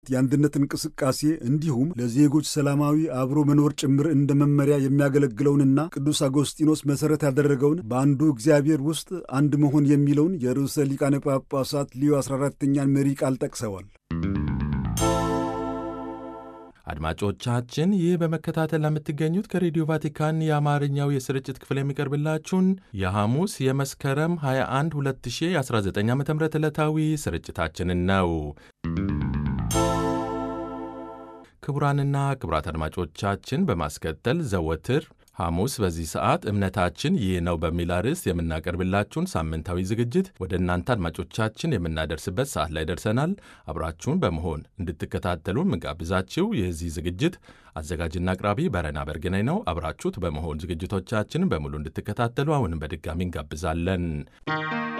የአንድነት እንቅስቃሴ እንዲሁም ለዜጎች ሰላማዊ አብሮ መኖር ጭምር እንደ መመሪያ የሚያገለግለውንና ቅዱስ አጎስጢኖስ መሠረት ያደረገውን በአንዱ እግዚአብሔር ውስጥ አንድ መሆን የሚለውን የርዕሰ ሊቃነ ጳጳሳት ሊዮ 14ኛን መሪ ቃል ጠቅሰዋል። አድማጮቻችን ይህ በመከታተል ለምትገኙት ከሬዲዮ ቫቲካን የአማርኛው የስርጭት ክፍል የሚቀርብላችሁን የሐሙስ የመስከረም 21 2019 ዓ ም ዕለታዊ ስርጭታችንን ነው። ክቡራንና ክቡራት አድማጮቻችን በማስከተል ዘወትር ሐሙስ በዚህ ሰዓት እምነታችን ይህ ነው በሚል አርዕስት የምናቀርብላችሁን ሳምንታዊ ዝግጅት ወደ እናንተ አድማጮቻችን የምናደርስበት ሰዓት ላይ ደርሰናል። አብራችሁን በመሆን እንድትከታተሉ ምጋብዛችሁ የዚህ ዝግጅት አዘጋጅና አቅራቢ በረና በርግናይ ነው። አብራችሁት በመሆን ዝግጅቶቻችንን በሙሉ እንድትከታተሉ አሁንም በድጋሚ እንጋብዛለን።